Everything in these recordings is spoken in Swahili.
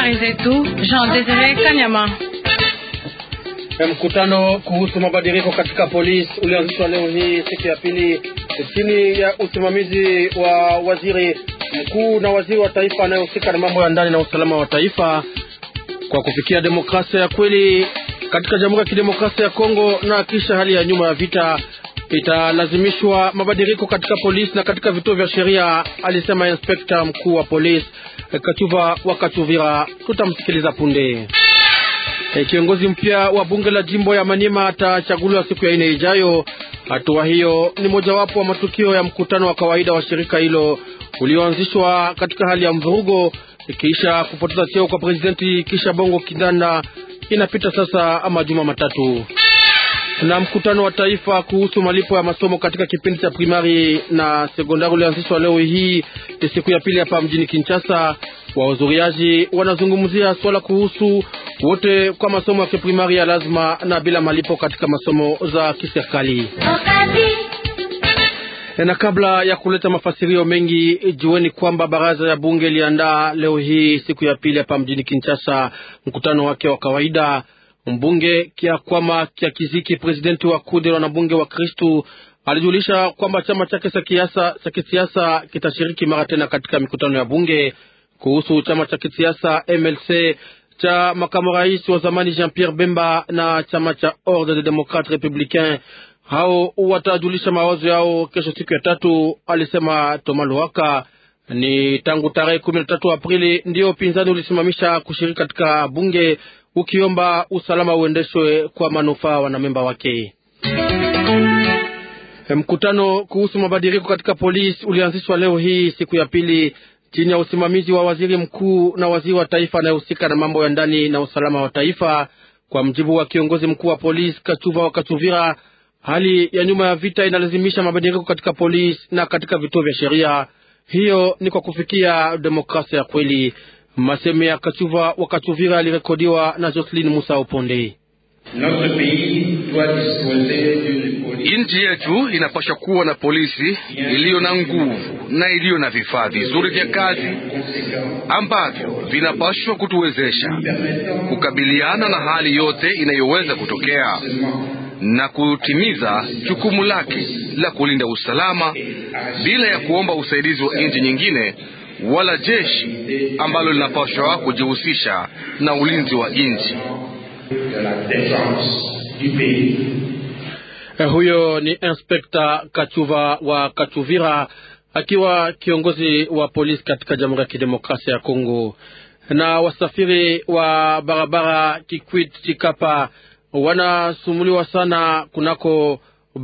Habari zetu Jean Desire Kanyama. Mkutano kuhusu mabadiliko katika polisi ulianzishwa leo hii siku ya pili chini ya usimamizi wa waziri mkuu na waziri wa taifa anayehusika na mambo ya ndani na usalama wa taifa kwa kufikia demokrasia ya kweli katika Jamhuri ya Kidemokrasia ya Kongo na kisha hali ya nyuma ya vita italazimishwa mabadiliko katika polisi na katika vituo vya sheria, alisema inspekta mkuu wa polisi Kachuva wa Kachuvira. Tutamsikiliza punde. E, kiongozi mpya wa bunge la jimbo ya Maniema atachaguliwa siku ya ine ijayo. Hatua hiyo ni mojawapo wa matukio ya mkutano wa kawaida wa shirika hilo ulioanzishwa katika hali ya mvurugo kisha kupoteza cheo kwa presidenti kisha Bongo Kindanda. Inapita sasa majuma matatu na mkutano wa taifa kuhusu malipo ya masomo katika kipindi cha primari na sekondari ulianzishwa leo hii siku ya pili hapa mjini Kinshasa. Wahudhuriaji wanazungumzia swala kuhusu wote kwa masomo ya kiprimari ya lazima na bila malipo katika masomo za kiserikali. Na kabla ya kuleta mafasirio mengi, jueni kwamba baraza ya bunge iliandaa leo hii siku ya pili hapa mjini Kinshasa mkutano wake wa kawaida. Mbunge Kiakwama Kya Kiziki, presidenti wa kundi la wanabunge wa Kristu, alijulisha kwamba chama chake cha kisiasa kitashiriki mara tena katika mikutano ya bunge. Kuhusu chama cha kisiasa MLC cha makamu rais wa zamani Jean Pierre Bemba na chama cha Ordre des Democrates Republicains, hao watajulisha mawazo yao kesho siku ya tatu, alisema Toma Luaka. Ni tangu tarehe kumi na tatu Aprili ndio upinzani ulisimamisha kushiriki katika bunge ukiomba usalama uendeshwe kwa manufaa wanamemba wake. Mkutano kuhusu mabadiliko katika polisi ulianzishwa leo hii siku ya pili chini ya usimamizi wa waziri mkuu na waziri wa taifa anayehusika na mambo ya ndani na usalama wa taifa. Kwa mjibu wa kiongozi mkuu wa polisi Kachuva wa Kachuvira, hali ya nyuma ya vita inalazimisha mabadiliko katika polisi na katika vituo vya sheria. Hiyo ni kwa kufikia demokrasia ya kweli. Maseme ya Kachuva wa Kachuvira alirekodiwa na Jocelyn Musa Uponde. Nchi yetu inapaswa kuwa na polisi iliyo na nguvu na iliyo na vifaa vizuri vya kazi ambavyo vinapaswa kutuwezesha kukabiliana na hali yote inayoweza kutokea na kutimiza jukumu lake la kulinda usalama bila ya kuomba usaidizi wa nchi nyingine wala jeshi ambalo linapaswa kujihusisha na ulinzi wa nchi. Huyo ni Inspekta Kachuva wa Kachuvira akiwa kiongozi wa polisi katika Jamhuri ya Kidemokrasia ya Kongo. Na wasafiri wa barabara Kikwit Chikapa wanasumuliwa sana kunako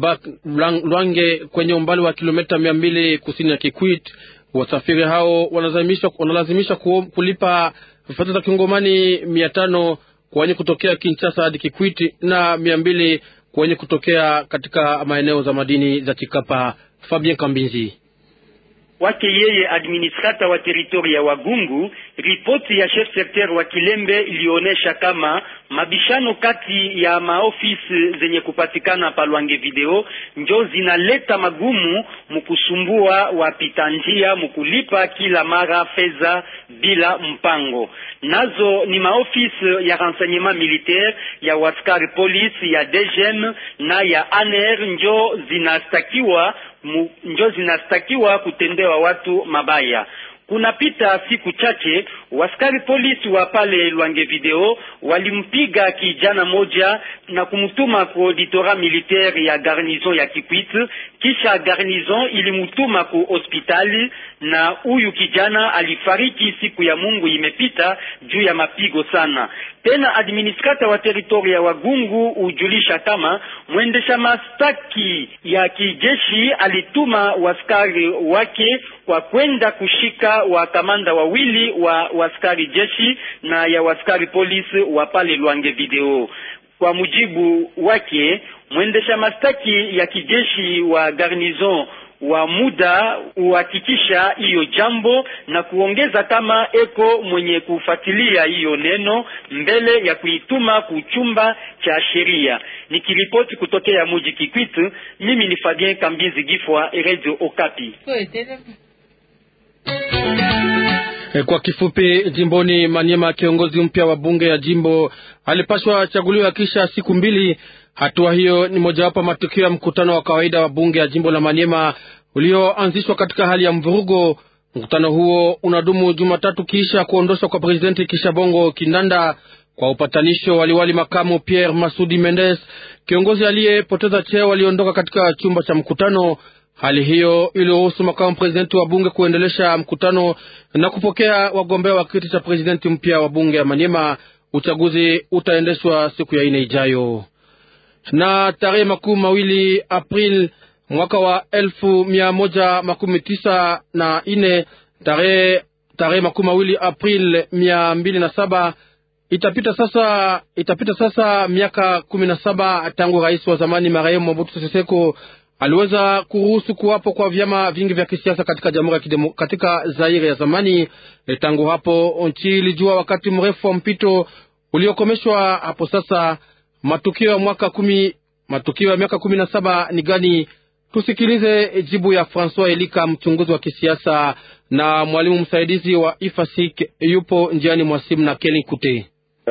Lwange kwenye umbali wa kilomita mia mbili kusini ya Kikwit. Wasafiri hao wanalazimisha kulipa fedha za kingomani mia tano kwa wenye kutokea Kinshasa hadi Kikwiti na mia mbili kwa wenye kutokea katika maeneo za madini za Chikapa. Fabien Kambinzi wake yeye administrata wa teritori ya Wagungu. Ripoti ya chef secteur wa Kilembe ilionyesha kama mabishano kati ya maofisi zenye kupatikana palwange video njo zinaleta magumu mukusumbua wapita njia mukulipa kila mara fedha bila mpango. Nazo ni maofisi ya renseignement militaire ya waskari polisi ya DGM na ya ANR njo zinastakiwa mu, njo zinastakiwa kutendewa watu mabaya. Kunapita siku chache waskari polisi wa pale Lwange video walimpiga kijana moja na kumtuma ku auditora militaire ya garnizon ya Kikwit, kisha garnizon ilimutuma ku hospitali na huyu kijana alifariki siku ya Mungu imepita juu ya mapigo sana. Tena administrata wa teritori ya Wagungu hujulisha kama mwendesha mastaki ya kijeshi alituma waskari wake kwa kwenda kushika wakamanda wawili wa waskari jeshi na ya waskari polisi wa pale Lwange video. Kwa mujibu wake mwendesha mastaki ya kijeshi wa garnizon wa muda uhakikisha hiyo jambo na kuongeza kama eko mwenye kufuatilia hiyo neno mbele ya kuituma kuchumba cha sheria. Nikiripoti kutokea muji Kikwitu, mimi ni Fabien Kambizi Gifwa, Radio Okapi. Kwa kifupi, jimboni Maniema, kiongozi mpya wa bunge ya jimbo alipashwa chaguliwa kisha siku mbili. Hatua hiyo ni mojawapo matukio ya mkutano wa kawaida wa bunge ya jimbo la Maniema ulioanzishwa katika hali ya mvurugo. Mkutano huo unadumu Jumatatu kisha kuondoshwa kwa presidenti Kishabongo Kindanda kwa upatanisho. Waliwali makamu Pierre Masudi Mendes, kiongozi aliyepoteza cheo, waliondoka katika chumba cha mkutano. Hali hiyo iliruhusu makamu presidenti wa bunge kuendelesha mkutano na kupokea wagombea wa kiti cha presidenti mpya wa bunge ya Manyema. Uchaguzi utaendeshwa siku ya ine ijayo. Na tarehe makumi mawili April mwaka wa elfu mia moja makumi tisa na ine tarehe tarehe makumi mawili April mia mbili na saba itapita sasa, itapita sasa miaka kumi na saba tangu rais wa zamani marehemu Mobutu Sese Seko aliweza kuruhusu kuwapo kwa vyama vingi vya kisiasa katika jamhuri ya kidemo, katika Zaire ya zamani. E, tangu hapo nchi ilijua wakati mrefu wa mpito uliokomeshwa hapo sasa. Matukio ya mwaka kumi, matukio ya miaka kumi na saba ni gani? Tusikilize jibu ya Francois Elika, mchunguzi wa kisiasa na mwalimu msaidizi wa IFASIK, yupo njiani mwa simu na Keli Kute.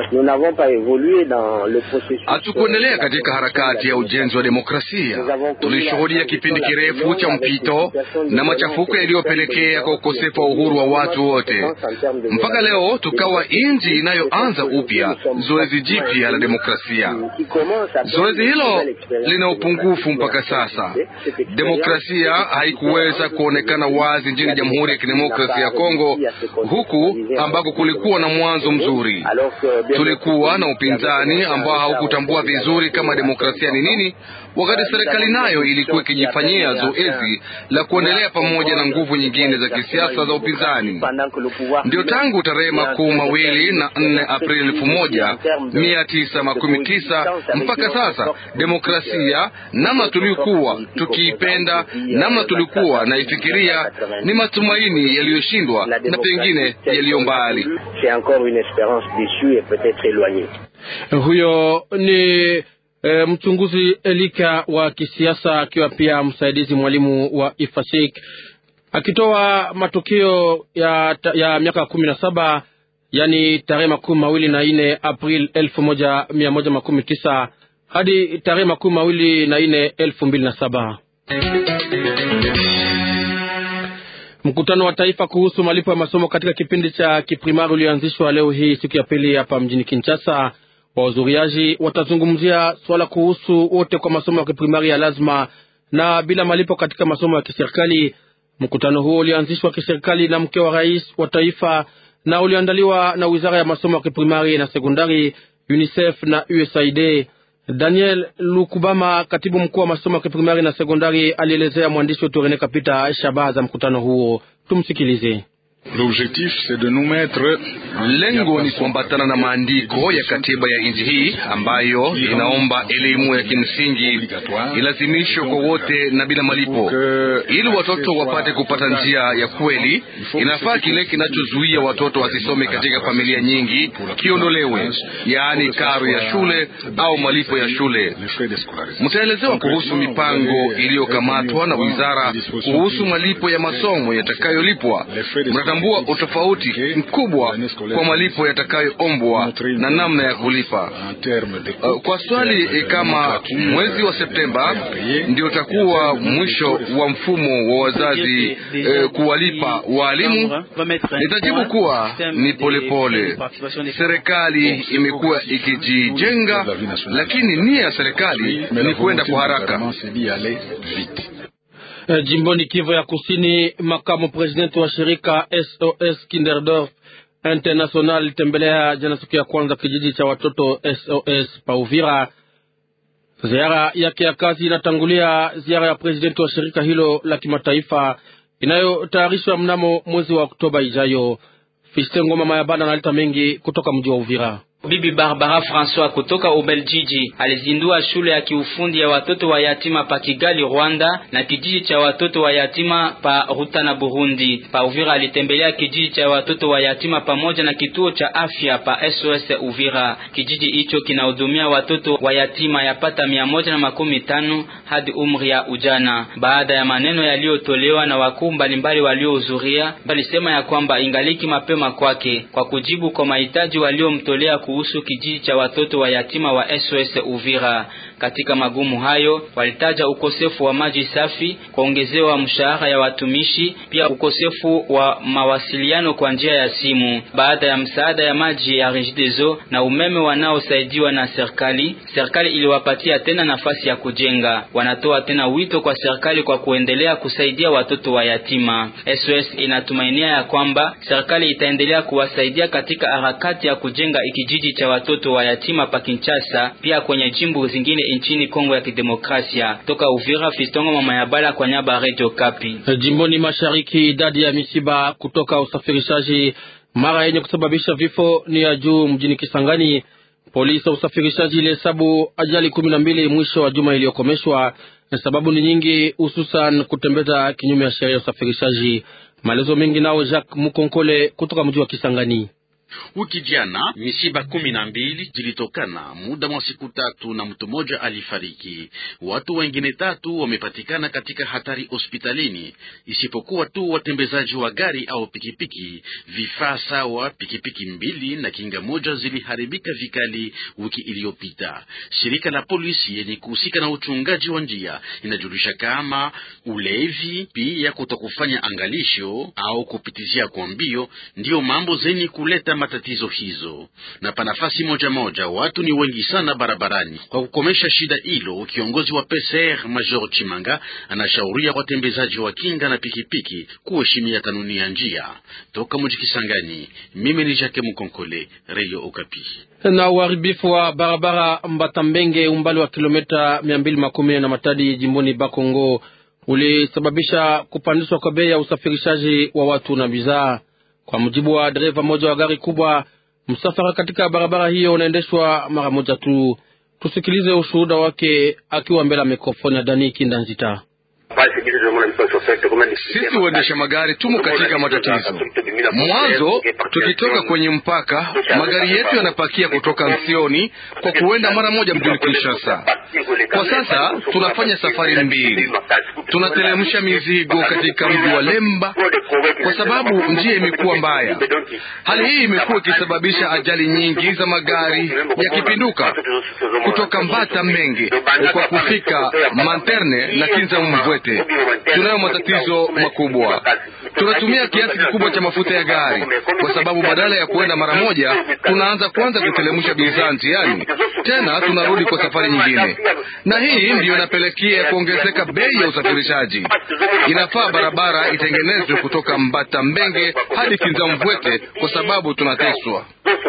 Hatukuendelea katika harakati ya ujenzi wa demokrasia. Tulishuhudia kipindi kirefu cha mpito na machafuko yaliyopelekea kwa ukosefu wa uhuru wa watu wote, mpaka leo tukawa nchi inayoanza upya zoezi jipya la demokrasia. Zoezi hilo lina upungufu mpaka sasa. Demokrasia haikuweza kuonekana wazi nchini Jamhuri ya Kidemokrasia ya Kongo, huku ambako kulikuwa na mwanzo mzuri tulikuwa na upinzani ambao haukutambua vizuri kama demokrasia ni nini, wakati serikali nayo ilikuwa ikijifanyia zoezi la kuendelea pamoja na nguvu nyingine za kisiasa za upinzani. Ndio tangu tarehe makumi mawili na nne Aprili elfu moja mia tisa makumi tisa mpaka sasa demokrasia namna tulikuwa tukiipenda, namna tulikuwa naifikiria, ni matumaini yaliyoshindwa na pengine yaliyo mbali. Huyo ni e, mchunguzi Elika wa kisiasa akiwa pia msaidizi mwalimu wa Ifasik akitoa matukio ya, ya miaka kumi na saba yani tarehe makumi mawili na nne April elfu moja mia moja makumi tisa hadi tarehe makumi mawili na nne elfu mbili na saba. Mkutano wa taifa kuhusu malipo ya masomo katika kipindi cha kiprimari ulioanzishwa leo hii siku ya pili hapa mjini Kinshasa. Wahudhuriaji watazungumzia swala kuhusu wote kwa masomo ya kiprimari ya lazima na bila malipo katika masomo ya kiserikali. Mkutano huo ulianzishwa kiserikali na mke wa rais wa taifa na uliandaliwa na wizara ya masomo ya kiprimari na sekondari, UNICEF na USAID. Daniel Lukubama, katibu mkuu wa masomo ya kiprimari na sekondari, alielezea mwandishi wetu Rene Kapita shabaha za mkutano huo. Tumsikilize. Lengo ni kuambatana na maandiko ya katiba ya nchi hii ambayo inaomba elimu ya kimsingi ilazimishwe kwa wote na bila malipo, ili watoto wapate kupata njia ya kweli. Inafaa kile kinachozuia watoto wasisome katika familia nyingi kiondolewe, yaani karo ya shule au malipo ya shule. Mtaelezewa kuhusu mipango iliyokamatwa na wizara kuhusu malipo ya masomo yatakayolipwa. Mtatambua utofauti mkubwa kwa malipo yatakayoombwa na namna ya kulipa. Uh, kwa swali kama mwezi wa Septemba ndio utakuwa mwisho wa mfumo wa wazazi eh, kuwalipa waalimu, nitajibu kuwa ni polepole pole. Serikali imekuwa ikijijenga, lakini nia ya serikali ni kwenda kwa haraka. Jimboni Kivu ya Kusini, makamu presidenti wa shirika SOS Kinderdorf International litembelea jana siku ya kwanza kijiji cha watoto SOS Pauvira. Ziara yake ya kazi inatangulia ziara ya presidenti wa shirika hilo la kimataifa inayotayarishwa mnamo mwezi wa Oktoba ijayo. Fiste Ngoma Mayabana analeta mengi kutoka mji wa Uvira. Bibi Barbara Francois kutoka Ubeljiji alizindua shule ya kiufundi ya watoto wa yatima pa Kigali, Rwanda na kijiji cha watoto wa yatima pa Rutana, Burundi. Pa Uvira alitembelea kijiji cha watoto wa yatima pamoja na kituo cha afya pa SOS Uvira. Kijiji hicho kinahudumia watoto wa yatima yapata mia moja na makumi tano hadi umri ya ujana. Baada ya maneno yaliyotolewa na wakuu mbalimbali waliohudhuria, walisema ya kwamba ingaliki mapema kwake kwa kujibu kwa mahitaji waliomtolea kuhusu kijiji cha watoto wa yatima wa SOS Uvira. Katika magumu hayo walitaja ukosefu wa maji safi, kuongezewa mshahara ya watumishi, pia ukosefu wa mawasiliano kwa njia ya simu. Baada ya msaada ya maji ya Regideso na umeme wanaosaidiwa na serikali, serikali iliwapatia tena nafasi ya kujenga. Wanatoa tena wito kwa serikali kwa kuendelea kusaidia watoto wa yatima. SOS inatumainia ya kwamba serikali itaendelea kuwasaidia katika harakati ya kujenga kijiji cha watoto wa yatima pa Kinshasa, pia kwenye jimbo zingine nchini Kongo ya Kidemokrasia. Toka Uvira, Fistongo mama ya bala kwa nyaba Radio Kapi. Jimboni mashariki, idadi ya misiba kutoka usafirishaji mara yenye kusababisha vifo ni ya juu mjini Kisangani. Polisi ya usafirishaji ilihesabu ajali kumi na mbili mwisho wa juma iliyokomeshwa. Sababu ni nyingi, hususan kutembeza kinyume ya sheria ya usafirishaji. Maelezo mengi nao Jacques Mukonkole kutoka mji wa Kisangani. Wiki jana misiba kumi na mbili zilitokana muda mwa siku tatu na mtu mmoja alifariki. Watu wengine tatu wamepatikana katika hatari hospitalini, isipokuwa tu watembezaji wa gari au pikipiki. Vifaa sawa pikipiki mbili na kinga moja ziliharibika vikali wiki iliyopita. Shirika la polisi yenye kuhusika na uchungaji wa njia inajulisha kama ulevi pia kutokufanya angalisho au kupitizia kwa mbio ndiyo mambo zenye kuleta matatizo hizo. Na pa nafasi moja moja watu ni wengi sana barabarani. Kwa kukomesha shida hilo, kiongozi wa PCR Major Chimanga anashauria watembezaji wa kinga na pikipiki kuheshimia kanuni ya njia. Toka mji Kisangani, mimi ni Jacques Mukonkole, Radio Okapi. Na uharibifu wa barabara Mbatambenge, umbali wa kilomita mia mbili makumi na Matadi, jimboni Bakongo, ulisababisha kupandishwa kwa bei ya usafirishaji wa watu na bidhaa. Kwa mujibu wa dereva mmoja wa gari kubwa, msafara katika barabara hiyo unaendeshwa mara moja tu. Tusikilize ushuhuda wake akiwa mbele ya mikrofoni ya Dani Kindanzita. Sisi waendesha magari tumo katika matatizo. Mwanzo tukitoka kwenye mpaka, magari yetu yanapakia kutoka Nsioni kwa kuenda mara moja mjini Kinshasa. Kwa sasa tunafanya safari mbili, tunateremsha mizigo katika mji wa Lemba kwa sababu njia imekuwa mbaya. Hali hii imekuwa ikisababisha ajali nyingi za magari yakipinduka kutoka Mbata Menge kwa kufika Manterne na Kinza Mvwete. Tunayo matatizo makubwa. Tunatumia kiasi kikubwa cha mafuta ya gari, kwa sababu badala ya kuenda mara moja, tunaanza kwanza kutelemsha bidhaa njiani, tena tunarudi kwa safari nyingine, na hii ndiyo inapelekea kuongezeka bei ya usafirishaji. Inafaa barabara itengenezwe kutoka Mbata Mbenge hadi Kinza Mvwete, kwa sababu tunateswa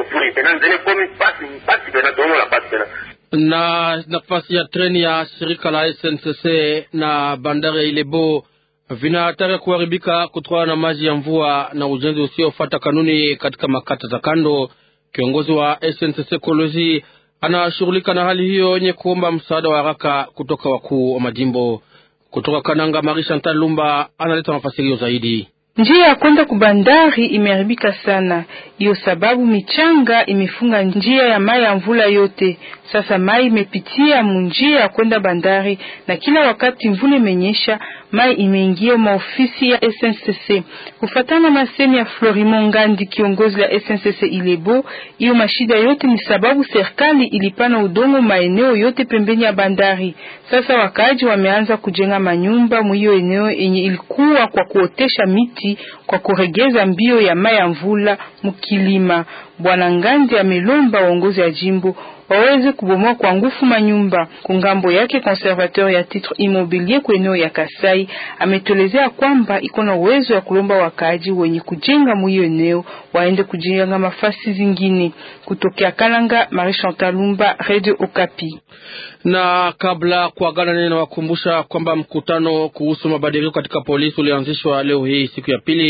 na nafasi ya treni ya shirika la SNCC na bandari ya Ilebo vina hatari ya kuharibika kutokana na maji ya mvua na ujenzi usiofuata kanuni katika makata za kando. Kiongozi wa SNCC Kolozi anashughulika na hali hiyo yenye kuomba msaada wa haraka kutoka wakuu wa majimbo. Kutoka Kananga, Marie Chantal Lumba analeta mafasirio zaidi. Njia ya kwenda kubandari imeharibika sana, hiyo sababu michanga imefunga njia ya mai ya mvula yote. Sasa mai imepitia munjia ya kwenda bandari, na kila wakati mvula imenyesha, mai imeingia maofisi ya SNCC. Kufatana na masemi ya Florimon Ngandi, kiongozi la SNCC Ilebo, hiyo mashida yote ni sababu serikali ilipana udongo maeneo yote pembeni ya bandari. Sasa wakaji wameanza kujenga manyumba mwiyo eneo yenye ilikuwa kwa kuotesha miti kwa kuregeza mbio ya mai ya mvula mukilima. Bwana Ngandi amelomba waongozi ya jimbo waweze kubomoa kwa nguvu manyumba. Kungambo yake conservateur ya titre immobilier kwa eneo ya Kasai ametolezea kwamba iko na uwezo ya kulomba wakaaji wenye kujenga mwiyo eneo waende kujenga mafasi zingine. Kutokea Kalanga, Marie Chantal Lumba, Radio Okapi. Na kabla kuagana nene, nawakumbusha kwamba mkutano kuhusu mabadiliko katika polisi ulianzishwa leo hii siku ya pili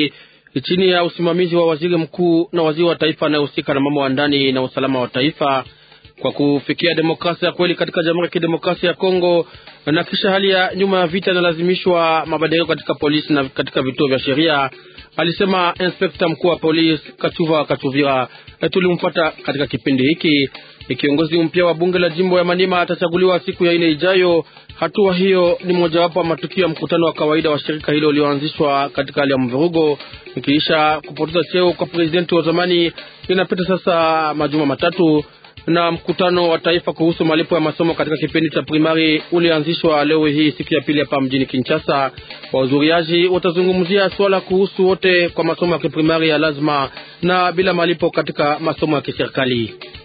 chini ya usimamizi wa waziri mkuu na waziri wa taifa anayehusika na mambo ya ndani na usalama wa taifa kwa kufikia demokrasia ya kweli katika Jamhuri ya Kidemokrasia ya Kongo na kisha hali ya nyuma ya vita inalazimishwa mabadiliko katika polisi na katika vituo vya sheria, alisema inspekta mkuu wa polisi Kachuva Kachuvira. Tulimfuata katika kipindi hiki. Kiongozi mpya wa bunge la jimbo ya Manima atachaguliwa siku ya ine ijayo. Hatua hiyo ni mojawapo wa matukio ya mkutano wa kawaida wa shirika hilo ulioanzishwa katika hali ya mvurugo ikiisha kupoteza cheo kwa presidenti wa zamani. Inapita sasa majuma matatu na mkutano wa taifa kuhusu malipo ya masomo katika kipindi cha primari ulianzishwa leo hii siku ya pili hapa mjini Kinshasa. Wahudhuriaji watazungumzia swala kuhusu wote kwa masomo ya kiprimari ya lazima na bila malipo katika masomo ya kiserikali.